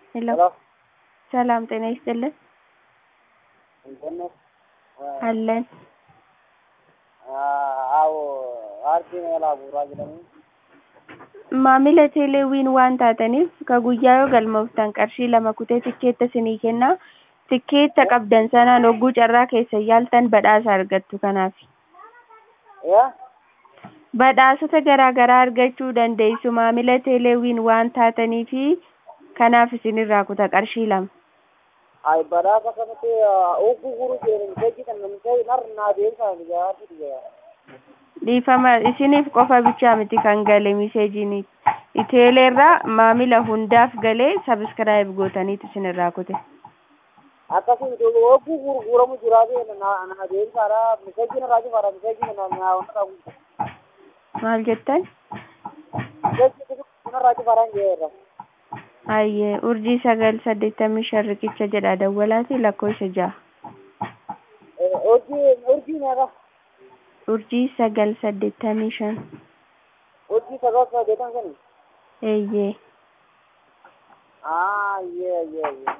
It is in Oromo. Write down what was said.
ሄሎ ሄሎ ሰላም ጤና ይስጥልን እንዴት ነህ? አለን አዎ ardiin alaa bu'uuraa jedhamu. maamila teeleewwiin waan taataniif ka guyyaa yoo galmooftan qarshii lama kutee tikkeetta isinii kennaa tikkeetta qabdan sanaan hogguu carraa keessa yaaltan badhaasa argattu kanaaf Yaa? badhaasota garaa garaa argachuu dandeessu maamila teeleewwiin waan taataniifi kanaaf isinirraa kuta qarshii lama Ay badhaasa kanatti ugguu guruu jedhanii keekii kan namni nar naa deemsa gaafii dhiyaa. dhiifama isiniif qofa bichaa miti kan gale miseejiin iteeleerraa maamila hundaaf galee sabiskiraayib gootaniitu isinirraa kute Akkasii miti ugguu gurguramu jiraate naa deemsaadha miseejiin irraa cufaadha miseejiin naa naa wanta qabu. maal jettan Miseejiin irraa cufaadhaan jeerra. ayyee urjii sagal saddeettamii shan riqicha jedha dawwalaati lakkoofsa ja'a Urjii urjii meeqa? urjii sagal saddeettamii shan Urjii sagal saddeetan sani. eeyyee Ah, yeah, yeah, yeah.